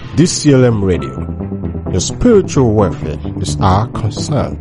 DCLM Radio. Your spiritual welfare is our concern.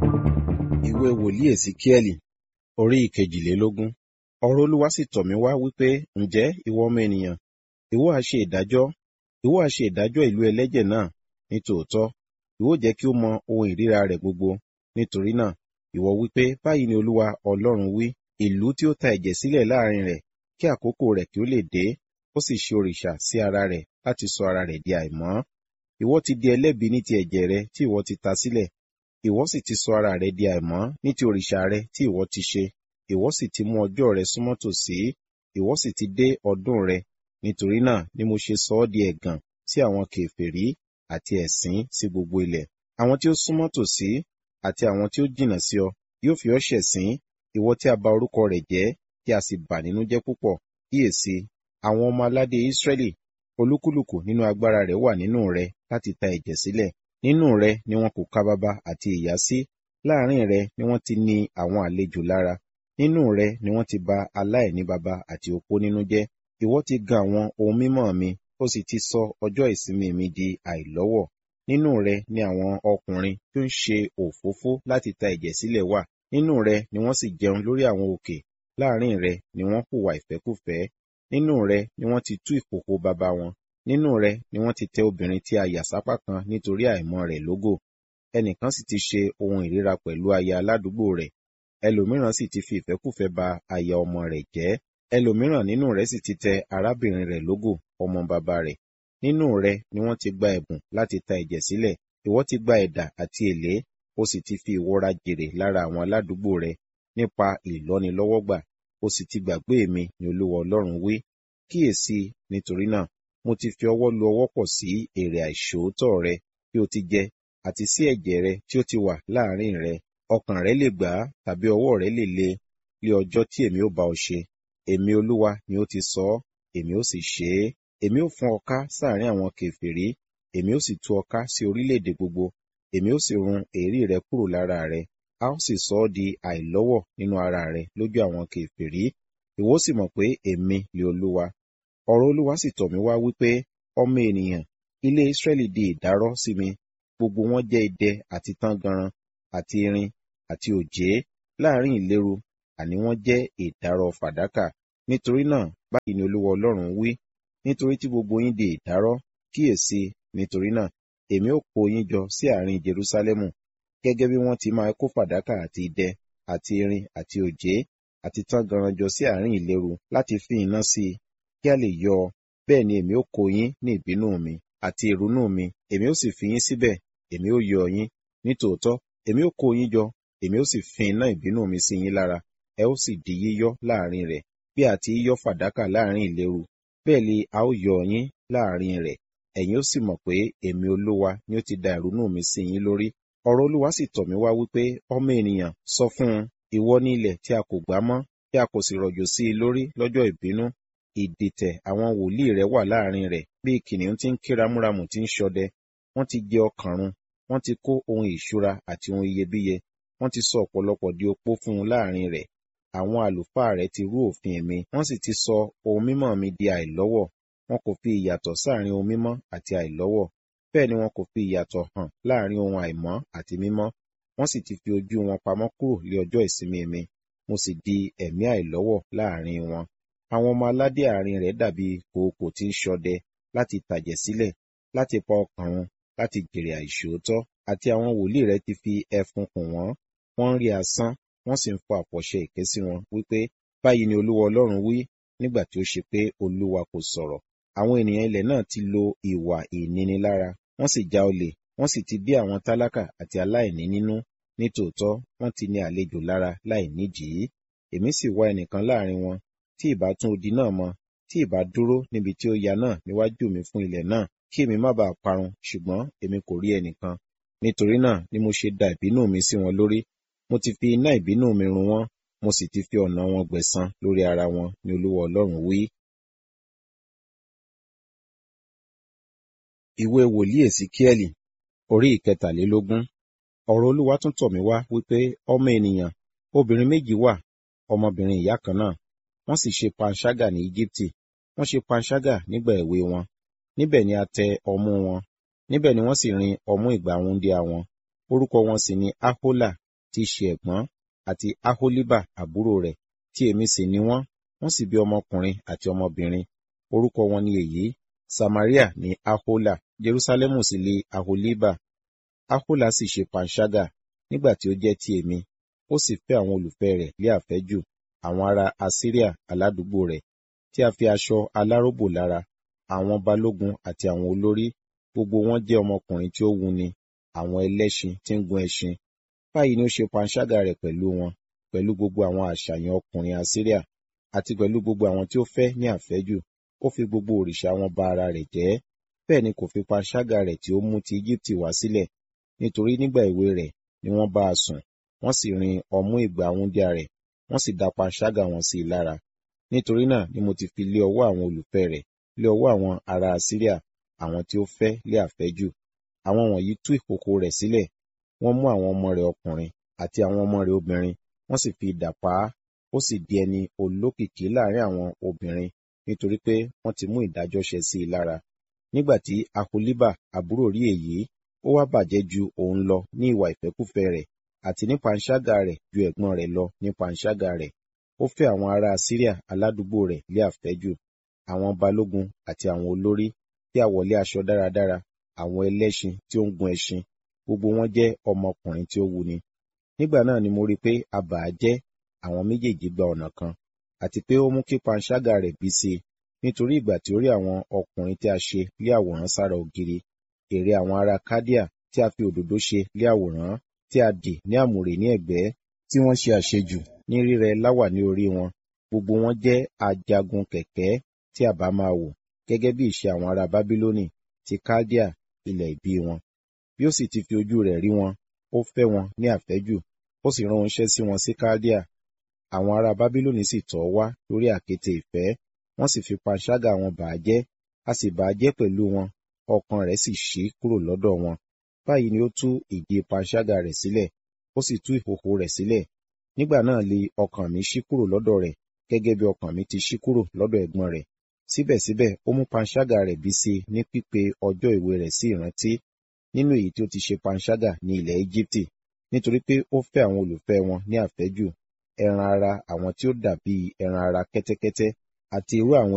ìwé wòlíì èsìkíẹ́lì orí ìkejìlélógún ọ̀rọ̀ olúwa sì tọ̀ mí wá wípé ǹjẹ́ ìwọ ọmọ ènìyàn ìwọ á ṣe ìdájọ́ ìwọ á ṣe ìdájọ́ ìlú ẹlẹ́jẹ̀ náà ní tòótọ́ ìwọ jẹ́ kí ó mọ ohun ìríra rẹ̀ gbogbo nítorí náà ìwọ wípé báyìí ni olúwa ọlọ́run wí ìlú tí ó ta ẹ̀jẹ̀ sílẹ̀ láàrin rẹ̀ kí àkókò rẹ̀ kí ó lè dé ó sì ṣe òrìṣà sí ara rẹ̀ láti sọ ara rẹ̀ di àìmọ́ ìwọ ti di ẹlẹ́bi ní ti ẹ̀jẹ̀ rẹ tí ìwọ ti ta sílẹ̀ ìwọ sì ti sọ ara rẹ di àìmọ́ ní ti òrìṣà rẹ tí ìwọ ti ṣe ìwọ sì ti mú ọjọ́ rẹ súnmọ́ tòsí ìwọ sì ti dé ọdún rẹ nítorí náà ni mo ṣe sọ ọ́ di ẹ̀gàn sí àwọn kèfèrí àti ẹ̀sín sí gbogbo ilẹ̀ àwọn tí ó súnmọ́ tòsí àti àwọn tí ó jìnnà sí ọ yóò fi ọ́ ṣẹ̀sín ìwọ tí a bà orúkọ rẹ̀ jẹ́ tí a sì bà nínú jẹ́ púpọ̀ kíyèsí àwọn ọmọ aládé Ísírẹ́lì olúkúlùkù nínú agbára rẹ̀ wà nínú rẹ láti ta ẹ̀jẹ̀ sílẹ̀ nínú rẹ ni wọn kò ka baba àti ìyá sí láàrin rẹ ni wọ́n ti ní àwọn àlejò lára nínú rẹ ni wọ́n ti bà aláìní baba àti opó nínú jẹ́ ìwọ ti gan àwọn ohun mímọ́ mi ó sì ti sọ ọjọ́ ìsinmi mi di àìlọ́wọ̀ nínú rẹ ni àwọn ọkùnrin tí ó ń ṣe òfófó láti ta ẹ̀jẹ̀ sílẹ̀ wà nínú rẹ ni wọ́n sì jẹun lórí àwọn òkè láàrin rẹ ni wọ́n hùwà ìfẹ́kúfẹ̀ẹ́ nínú rẹ ni wọ́n ti tú ìkòkò baba wọn nínú rẹ ni wọ́n ti tẹ obìnrin tí a yà sápá kan nítorí àìmọ́ rẹ̀ lógò ẹnìkan sì ti ṣe ohun ìríra pẹ̀lú aya aládùúgbò rẹ̀ ẹlòmíràn sì ti fi ìfẹ́kúfẹ̀ẹ́ ba aya ọmọ rẹ̀ jẹ́ ẹlòmíràn nínú rẹ̀ sì ti tẹ arábìnrin rẹ̀ lógò ọmọ bàbá rẹ̀ nínú rẹ ni wọ́n ti gba ẹ̀bùn láti ta ẹ̀jẹ̀ sílẹ̀ ìwọ ti gba ẹ̀dà àti èlé o sì ti fi ìwọra jèrè lára àwọn aládùúgbò rẹ nípa ìlọ́nilọ́wọ́gbà o sì ti gbàgbé mi ni olúwa ọlọ́run wí kíyèsí nítorí náà mo ti fi ọwọ́ lu ọwọ́ pọ̀ sí èrè àìṣòótọ́ rẹ tí o ti jẹ àti sí ẹ̀jẹ̀ rẹ tí ó ti wà láàrin rẹ ọkàn rẹ lè gbà á tàbí ọwọ́ rẹ lè le lé ọjọ́ tí èmi ó bá ọ ṣe èmi olúwa ni ó ti sọ ọ́ èmi ó sì ṣe é èmi ó fọ́n ọ ká sáàrin àwọn kèfèrí èmi ó sì tú ọ ká sí orílẹ̀-èdè gbogbo èmi ó sì run èérí rẹ kúrò lára rẹ a ó sì sọ ọ́ di àìlọ́wọ̀ nínú ara rẹ lójú àwọn kèfèrí ìwọ sì mọ̀ pé èmi ni olúwa ọ̀rọ̀ olúwa sì tọ̀ mí wá wípé ọmọ ènìyàn ilé Ísírẹ́lì di ìdárọ́ sí mi gbogbo wọn jẹ́ idẹ àti tángànran àti irin àti òjé láàrin ìléru àní wọ́n jẹ́ ìdárọ̀ fàdákà nítorí náà báyìí ni olúwa ọlọ́run wí nítorí tí gbogbo yín di ìdárọ́ kíyèsí nítorí náà èmi ó kó yín jọ sí àárín Jerúsálẹ́mù gẹ́gẹ́ bí wọ́n ti máa kó fàdákà àti idẹ àti irin àti òjé àti tángànran jọ sí àárín ìléru láti fi iná sí i kí a lè yọ ọ bẹ́ẹ̀ ni èmi ó kó yín ní ìbínú mi àti ìrunú mi èmi ó sì fi yín síbẹ̀ èmi ó yọ yín nítòótọ́ èmi ó kó yín jọ èmi ó sì fi iná ìbínú mi sí yín lára ẹ ó sì di yíyọ́ láàrin rẹ̀ bí a ti yọ́ fàdákà láàrin ìléru bẹ́ẹ̀ ni a ó yọ yín láàrin rẹ̀ ẹ̀yin ó sì mọ̀ pé èmi olúwa ni ó ti da ìrunú mi sí yín lórí ọ̀rọ̀ olúwa sì tọ̀ mí wá wípé ọmọ ènìyàn sọ fún un ìwọ ní ilẹ̀ tí a kò gbá mọ́ tí a kò sì rọ̀jò sí i lórí lọ́jọ́ ìbínú ìdìtẹ̀ àwọn wòlíì rẹ̀ wà láàrin rẹ̀ bí kìnìún tí ń ké ramúramù tí ń ṣọdẹ wọ́n ti jẹ ọkàn run wọ́n ti kó ohun ìṣúra àti ohun iyebíye wọ́n ti sọ ọ̀pọ̀lọpọ̀ di opó fún un láàrin rẹ̀ àwọn àlùfáà rẹ̀ ti rú òfin mi wọ́n sì ti sọ ohun mímọ́ mi di àìlọ́wọ̀ wọn kò fi ìyàtọ̀ sáàrin ohun mímọ́ àti àìlọ́wọ̀ bẹ́ẹ̀ ni wọn kò fi ìyàtọ̀ hàn láàrin ohun àìmọ́ àti mímọ́ wọ́n sì ti fi ojú wọn pamọ́ kúrò lé ọjọ́ ìsinmi mi mo sì di ẹ̀mí àìlọ́wọ̀ láàrin wọn àwọn ọmọ aládé àárín rẹ̀ dàbí kòókò tí ń ṣọdẹ láti tàjẹ̀ sílẹ̀ láti pa ọkàn wọn láti jèrè àìṣòótọ́ àti àwọn wòlíì rẹ̀ ti fi ẹfun kùn wọ́n wọ́n ń rí asán wọ́n sì ń fọ àfọ̀ṣẹ èké sí wọn wípé báyìí ni olúwa ọlọ́run wí nígbà tí ó ṣe pé olúwa kò sọ̀rọ̀ àwọn ènìyàn ilẹ̀ náà ti lo ìwà ìnínilára wọ́n sì já olè wọ́n sì ti bí àwọn tálákà àti aláìní nínú nítòótọ́ wọ́n ti ní àlejò lára láì nídìí èmi sì wá ẹnìkan láàrin wọn tí ìbá tún odi náà mọ tí ìbá dúró níbi tí ó ya náà níwájú mi fún ilẹ̀ náà kí èmi má bàa parun ṣùgbọ́n èmi kò rí ẹnìkan nítorí náà ni mo ṣe da ìbínú mi sí wọn lórí mo ti fi iná ìbínú mi run wọ́n mo sì ti fi ọ̀nà wọn gbẹ̀san lórí ara wọn ni olúwa ọlọ́run wí. ìwé wòlíì èsìkíẹ́lì orí ìkẹtàlélógún ọ̀rọ̀ olúwa tún tọ̀ mí wá wípé ọmọ ènìyàn obìnrin méjì wà ọmọbìnrin ìyá kan náà wọ́n sì ṣe panṣágà ní íjíbítì wọ́n ṣe panṣágà nígbà èwe wọn níbẹ̀ ni a tẹ ọmú wọn níbẹ̀ ni wọ́n sì rin ọmú ìgbà wúńdíá wọn orúkọ wọn sì ni ahola tí í ṣe ẹ̀gbọ́n àti aholiba àbúrò rẹ̀ tí èmi sì ni wọ́n wọ́n sì bí ọmọkùnrin àti ọmọbìnrin orúkọ wọn ni èyí samaria ní ahola jerusalemu sì lé aholiba ahola sì ṣe panṣágà nígbà tí ó jẹ́ ti èmi ó sì fẹ́ àwọn olùfẹ́ rẹ̀ lé àfẹ́jù àwọn ará asiria aládùúgbò rẹ̀ tí a fi aṣọ aláròbò lára àwọn balógun àti àwọn olórí gbogbo wọn jẹ́ ọmọkùnrin tí ó wuni àwọn ẹlẹ́ṣin tí ń gun ẹṣin báyìí ni ó ṣe panṣágà rẹ̀ pẹ̀lú wọn pẹ̀lú gbogbo àwọn àṣàyàn ọkùnrin asiria àti pẹ̀lú gbogbo àwọn tí ó fẹ́ ní àfẹ́jù ó fi gbogbo òrìṣà wọn ba ara rẹ̀ jẹ́ bẹ́ẹ̀ ni kò fi panṣágà rẹ̀ tí ó mú ti Íjíbítì wá sílẹ̀ nítorí nígbà èwe rẹ̀ ni wọ́n bá a sùn wọ́n sì rin ọmú ìgbà wúńdíá rẹ̀ wọ́n sì dá panṣágà wọn sí i lára nítorí náà ni mo ti fi lé ọwọ́ àwọn olùfẹ́ rẹ̀ lé ọwọ́ àwọn ará Asiria àwọn tí ó fẹ́ lé àfẹ́jù àwọn wọ̀nyí tú ìkòkò rẹ̀ sílẹ̀ wọ́n mú àwọn ọmọ rẹ̀ ọkùnrin àti àwọn ọmọ rẹ̀ obìnrin wọ́n sì fi idà pa á ó sì di ẹni olókìkí láàrin àwọn obìnrin nítorí pé wọ́n ti mú ìdájọ́ ṣe sí i lára nígbà tí aholiba àbúrò rí èyí ó wá bàjẹ́ ju òun lọ ní ìwà ìfẹ́kúfẹ̀ẹ́ rẹ̀ àti ní panṣágà rẹ̀ ju ẹ̀gbọ́n rẹ̀ lọ ní panṣágà rẹ̀ ó fẹ́ àwọn ará Asiria aládùúgbò rẹ̀ lé àfẹ́jù àwọn balógun àti àwọn olórí tí a wọlé aṣọ dáradára àwọn ẹlẹ́ṣin tí ó ń gun ẹṣin gbogbo wọn jẹ́ ọmọkùnrin tí ó wuni nígbà náà ni mo rí pé a bà á jẹ́ àwọn méjèèjì gba ọ̀nà kan àti pé ó mú kí panṣágà rẹ̀ bí sí i nítorí ìgbà tí ó rí àwọn ọkùnrin tí a ṣe lé àwòrán sára ògiri ère àwọn ará Kádíà tí a fi òdòdó ṣe lé àwòrán tí a dì ní àmùrè ní ẹ̀gbẹ́ tí wọ́n ṣe àṣejù ní rírẹ láwà ní orí wọn gbogbo wọn jẹ́ ajagun kẹ̀kẹ́ tí a bá máa wò gẹ́gẹ́ bí ìṣe àwọn ará Bábílónì ti Kádíà ilẹ̀ ìbí wọn bí ó sì ti fi ojú rẹ̀ rí wọn ó fẹ́ wọn ní àfẹ́jù ó sì rán oníṣẹ́ sí wọn sí Kádíà àwọn ará Bábílónì sì tọ̀ wá lórí àkéte ìfẹ́ wọ́n sì fi panṣágà wọn bà á jẹ́ a sì bà á jẹ́ pẹ̀lú wọn ọkàn rẹ̀ sì ṣí kúrò lọ́dọ̀ wọn báyìí ni ó tú ìdí panṣágà rẹ̀ sílẹ̀ ó sì tú ìhòhò rẹ̀ sílẹ̀ nígbà náà li ọkàn mi ṣí kúrò lọ́dọ̀ rẹ̀ gẹ́gẹ́ bí ọkàn mi ti ṣí kúrò lọ́dọ̀ ẹ̀gbọ́n rẹ̀ síbẹ̀síbẹ̀ ó mú panṣágà rẹ̀ bí sí ní pípe ọjọ́ ìwé rẹ̀ sí ìrántí nínú èyí tí ó ti ṣe panṣágà ní ilẹ̀ Íjíbítì nítorí pé ó fẹ́ àwọn olùfẹ́ wọn ní àfẹ́jù ẹran ara àwọn tí ó dàbí ẹran ara kẹ́tẹ́kẹ́tẹ́ àti irú àwọn